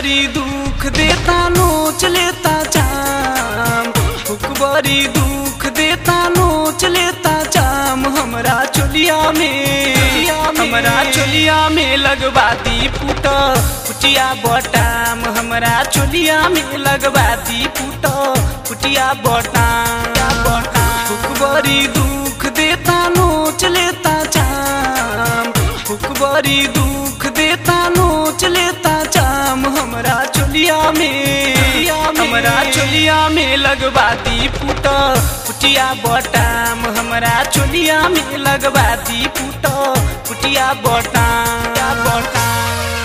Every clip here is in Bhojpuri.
बड़ी दुख देता नोच लेता चाम हुक बड़ी दुख देता नोच लेता चाम हमरा चोलिया में हमरा चोलिया में लगवाती पुट पुटिया बटाम हमरा चोलिया में लगवाती पुट पुटिया बटाम हुक बड़ी दुख देता नोच लेता चाम हुक बड़ी दुख देता नोच लेता चाम हमरा चोलिया में हमरा चोलिया में लगवाती पुट पुटिया बटाम हमरा चोलिया में लगवाती पुट पुटिया बटाम बटाम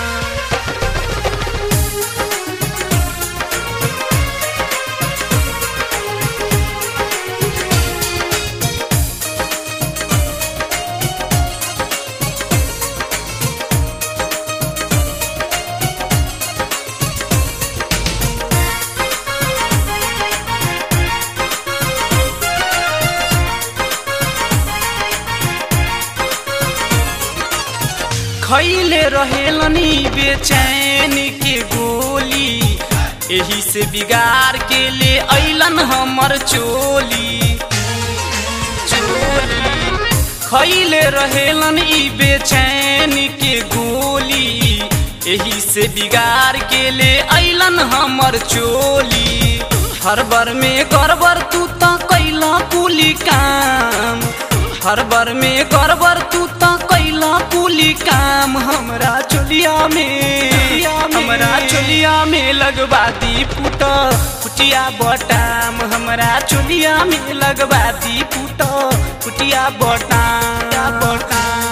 खैले रहेलनी बेचैन के गोली एही से बिगाड़ के ले अइलन हमर चोली चोली खैले रहेलन ई बेचैन के गोली एही से बिगाड़ के ले अइलन हमर चोली हरबर में करबर तू त कैला कुली काम हरबर में करबर तू त कैला कुली काम हमरा चोलिया में हमरा चोलिया में लगवाती पुट पुटिया बटाम हमरा चोलिया में लगवाती पुट पुटिया बटाम बटाम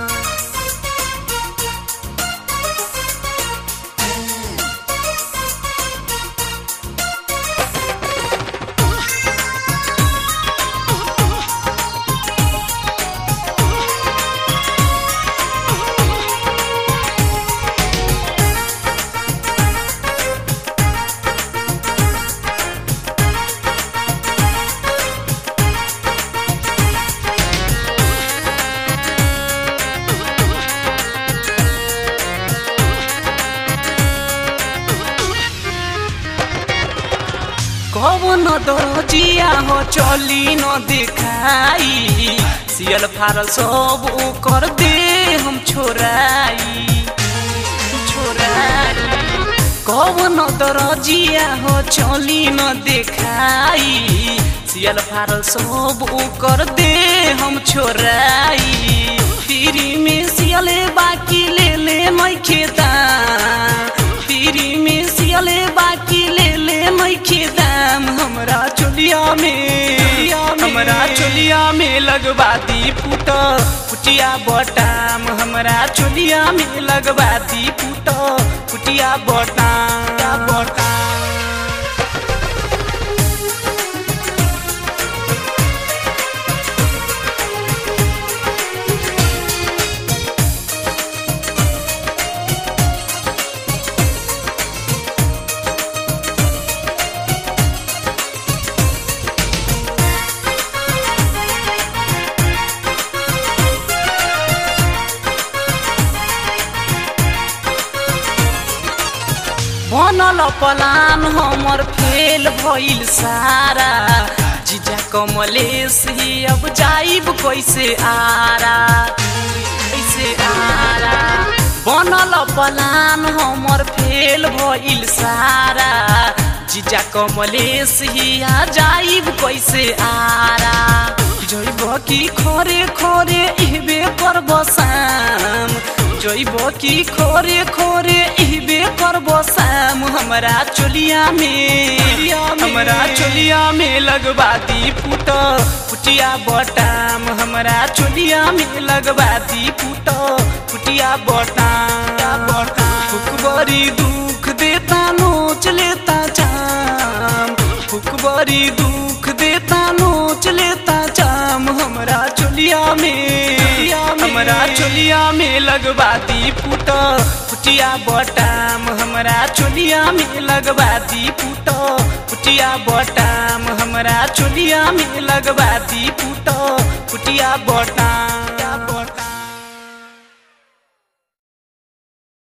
कवन दरजिया हो चली न देखाई सियल फारल सब ओकर दे हम छोराई छोराई कवन दरजिया हो चली न देखाई सियल फारल सब ओकर दे हम छोराई फ्री में सियले बाकी ले ले मैं खेता फ्री में सियले बाकी ले ले मैं खेदाम हमरा चोलिया में हमरा चोलिया में लगवाती पुट पुटिया बटाम हमरा चोलिया में लगवाती पुट पुटिया बटाम बटाम बनल पलान हमर फेल भइल सारा जीजा कमलेश ही अब जाइब कैसे आरा कैसे आरा बनल पलान हमर फेल भइल सारा जीजा कमलेश ही आ जाइब कैसे आरा जइब की खरे खरे इहबे करब शाम जइब की खोरे खोरे इहबे करब शाम हमरा चोलिया में हमरा चोलिया में लगवाती पुट पुटिया बटाम हमरा चोलिया में लगवाती पुट पुटिया बटाम बटाम बड़ी दुख देता नोच लेता चाम हुक बड़ी दुख देता नोच लेता चाम हमरा चोलिया में हमरा चोलिया में लगवाती पुट पुटिया बटाम हमरा चोलिया में लगवाती पुट पुटिया बटाम हमरा चोलिया में लगवाती पुट पुटिया बटाम